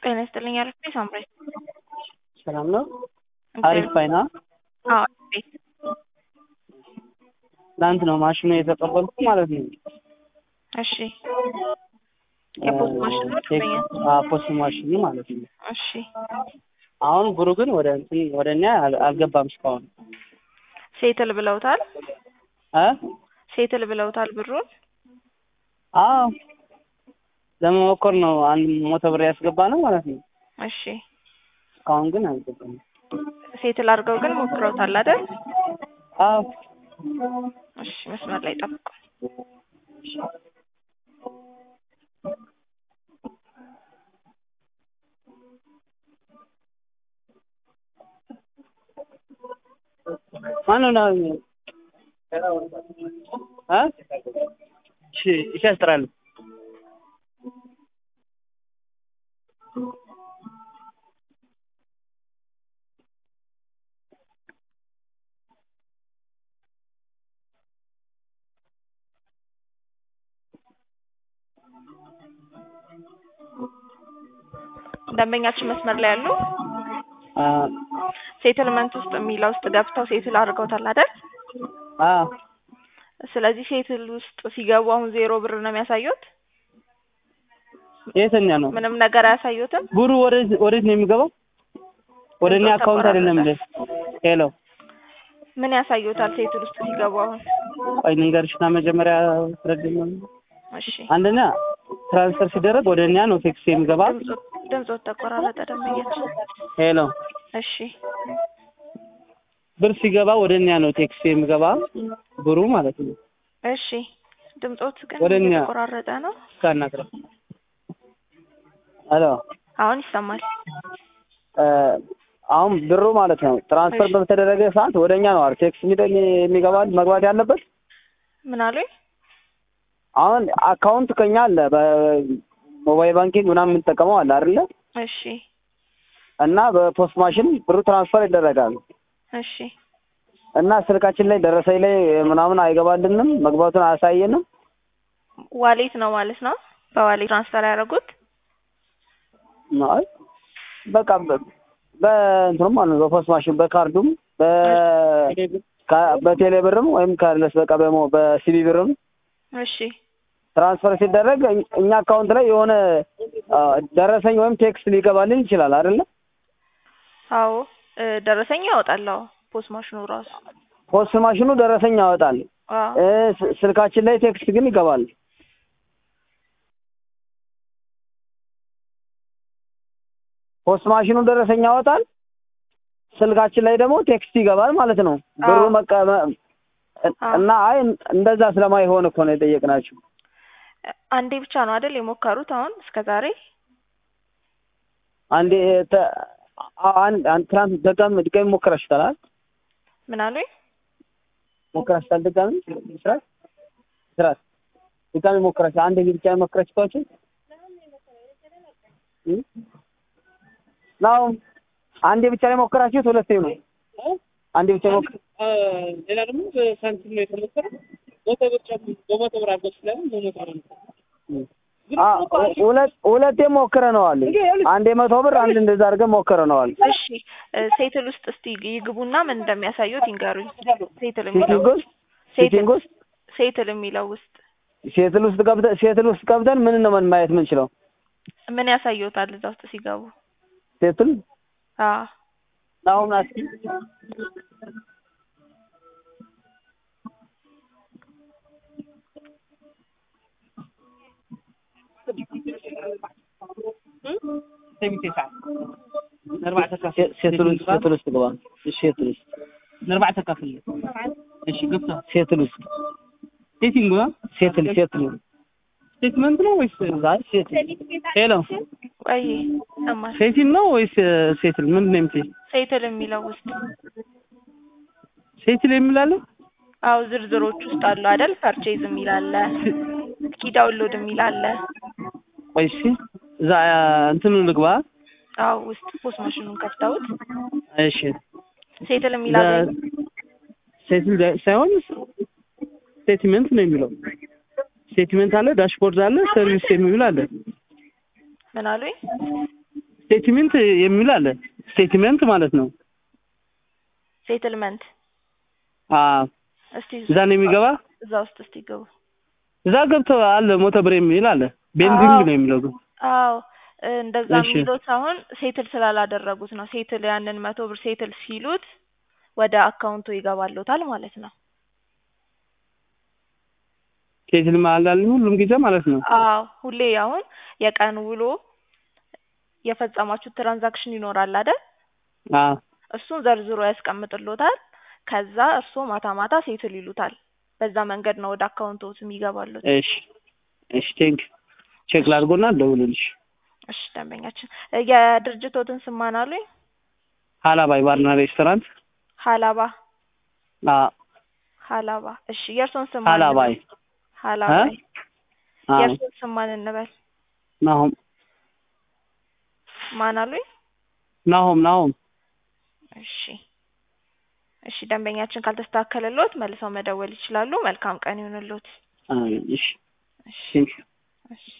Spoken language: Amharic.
ጤና ይስጥልኝ አልፌ ሳምራይ ሰላም ነው። አሪፍ ፋይና አዎ ቤት ትናንት ነው ማሽኑ የተቀበልኩ ማለት ነው። እሺ የፖስት ማሽን ነው ደንበኛ አዎ፣ ፖስት ማሽኑ ማለት ነው። እሺ አሁን ብሩ ግን ወደ እንትን ወደ እኛ አል- አልገባም እስካሁን ሴትል ብለውታል እ ሴትል ብለውታል ብሩን አዎ ለመሞከር ነው አንድ ሞተ ብር ያስገባ ነው ማለት ነው። እሺ እስካሁን ግን አልገባም። ሴትል አድርገው ግን ሞክረውታል አይደል አዎ እሺ መስመር ላይ ጠብቁ ማነው ነው እ እሺ እሺ ያስጥራል ደንበኛችን መስመር ላይ ያሉ አ ሴትልመንት ውስጥ የሚለው ውስጥ ገብተው ሴትል አድርገውታል አይደል አ ስለዚህ ሴትል ውስጥ ሲገቡ አሁን ዜሮ ብር ነው የሚያሳዩት የትኛ ነው ምንም ነገር አያሳዩትም ብሩ ወዴት ወዴት ነው የሚገባው? ወደ እኔ አካውንት አይደለም እንዴ? ሄሎ ምን ያሳዩታል ሴትል ውስጥ ሲገቡ አሁን ቆይ ልንገርሽና መጀመሪያ ትረድኝ እሺ አንደኛ ትራንስፈር ሲደረግ ወደ እኛ ነው ቴክስት የሚገባ ድምፆ- ድምፆት ተቆራረጠ ደንበኛችን ሄሎ እሺ ብር ሲገባ ወደ እኛ ነው ቴክስት የሚገባ ብሩ ማለት ነው። እሺ ድምፆት ግን ወደ እኛ- የተቆራረጠ ነው እስካናግረ ሄሎ አሁን ይሰማል እ አሁን ብሩ ማለት ነው ትራንስፈር እሺ። በተደረገ ሰዓት ወደ እኛ ነው አይደል ቴክስት የሚደ- የሚገባ መግባት ያለበት። ምን አሉኝ አሁን አካውንት ከኛ አለ በሞባይል ባንኪንግ ምናምን የምንጠቀመው አለ አይደለ? እሺ እና በፖስት ማሽን ብሩ ትራንስፈር ይደረጋል እሺ እና ስልካችን ላይ ደረሰኝ ላይ ምናምን አይገባልንም፣ መግባቱን አያሳየንም። ዋሌት ነው ማለት ነው በዋሌት ትራንስፈር ያደረጉት አይ በቃ በ- በእንትኑም ማለት ነው በፖስት ማሽን በካርዱም በ ካ- በቴሌ ብርም ወይም ካለስ በቃ በሞ በሲቢ ብርም እሺ ትራንስፈር ሲደረግ እኝ- እኛ አካውንት ላይ የሆነ አ፣ ደረሰኝ ወይም ቴክስት ሊገባልን ይችላል አይደለ? አዎ እ፣ ደረሰኝ ያወጣል አዎ ፖስት ማሽኑ ራሱ ፖስት ማሽኑ ደረሰኝ ያወጣል። አዎ እ፣ ስ- ስልካችን ላይ ቴክስት ግን ይገባል። ፖስት ማሽኑ ደረሰኝ ያወጣል። ስልካችን ላይ ደግሞ ቴክስት ይገባል ማለት ነው። ብሩ አዎ። መቀመ እና አይ እንደዛ ስለማይሆን እኮ ነው የጠየቅናችሁ። አንዴ ብቻ ነው አይደል የሞከሩት አሁን እስከ ዛሬ አንዴ ተ- አ- አንድ አንድ ትናንት ደጋም ድጋሚ ሞክረሽታል? ምን አሉኝ ሞክረሽታል? ድጋሚ ስራት ስራት ድጋሚ ሞክረሽ አንድ ጊዜ ብቻ ሞክረሽ ተዋችሁ ነው አንዴ ብቻ ላይ ሞከራችሁት? ሁለቴ ነው አንዴ ብቻ ሞክ ሌላ ደግሞ በሳንቲም ነው የተሞከረው። መቶ ብር ጨምሮ በመቶ ብር አድርገው ስላሉ በመቶ ብር ነው። ግን አ እኮ አሪፍ ሁለት ሁለቴ ሞክረነዋል። አንዴ መቶ ብር አንድ እንደዛ አድርገን ሞክረነዋል። እሺ እ፣ ሴትል ውስጥ እስቲ ይግቡና ምን እንደሚያሳዩት ይንገሩኝ ሴትል የሚለው ሴቲንግ ውስጥ ሴትል ሴቲንግ ውስጥ ሴትል የሚለው ውስጥ ሴትል ውስጥ ገብተን ሴትል ውስጥ ገብተን ምን ነው ምን ማየት የምንችለው? ምን ያሳዩታል እዛ ውስጥ ሲገቡ ሴትል አዎ አሁን አስኪ ነርባዕተ ካፍ ሴ- ሴትል ውስጥ ሴትል ውስጥ ግባ። እሺ ሴትል ውስጥ ነርባዕተ ካፍ እሺ ገብቶ ሴትል ውስጥ ሴቲንግ ነው ሴትል ሴትል ስቴትመንት ነው ወይስ አይ ሴትል ሄሎ ቆይ ይሰማል ሴቲንግ ነው ወይስ ሴትል ምንድን ነው የምትይኝ? ሴትል የሚለው ውስጥ ሴትል የሚላለ አዎ ዝርዝሮች ውስጥ አሉ አይደል ፐርቼዝ የሚል አለ እስኪ ዳውንሎድ የሚል አለ ቆይ እሺ እዛ እንትኑ ልግባ። አዎ ውስጥ ፖስት ማሽኑን ከፍተውት እሺ ሴትል የሚል አለ ሴትል ሳይሆን ስቴትመንት ነው የሚለው። ስቴትመንት አለ፣ ዳሽቦርድ አለ፣ ሰርቪስ የሚል አለ። ምን አሉኝ? ስቴትሜንት የሚል አለ። ስቴትሜንት ማለት ነው። ሴትልመንት አዎ እስቲ እዛ ነው የሚገባ። እዛ ውስጥ እስቲ ገቡ። እዛ ገብቶ አለ ሞተ ብር የሚል አለ። ቤንዲንግ አዎ። ነው የሚለው ግን አዎ እ እንደዛ እሺ። የሚሉት አሁን ሴትል ስላላደረጉት ነው። ሴትል ያንን መቶ ብር ሴትል ሲሉት ወደ አካውንቱ ይገባሉታል ማለት ነው። ሴትል ማለት ሁሉም ጊዜ ማለት ነው። አዎ ሁሌ አሁን የቀን ውሎ የፈጸማችሁት ትራንዛክሽን ይኖራል አይደል? አዎ እሱን ዘርዝሮ ያስቀምጥሎታል። ከዛ እርስዎ ማታ ማታ ሴትል ይሉታል። በዛ መንገድ ነው ወደ አካውንቶት የሚገባሉት። እሺ እሺ ቴንክ ቼክ ላድርጎና ደውልልሽ። እሺ ደንበኛችን እ የድርጅቶትን ስም ማን አሉኝ? ሀላባይ ባርና ሬስቶራንት ሀላባ አዎ ሀላባ። እሺ የእርስዎን ስም ማን ሀላባይ እንበል? ሀላባይ። አዎ የእርስዎን ስም ማን እንበል? ናሆም ማን አሉኝ? ናሆም ናሆም እሺ እሺ ደንበኛችን ካልተስተካከለልዎት መልሰው መደወል ይችላሉ። መልካም ቀን ይሁንልዎት። አዎ እሺ እሺ ቴንክ እሺ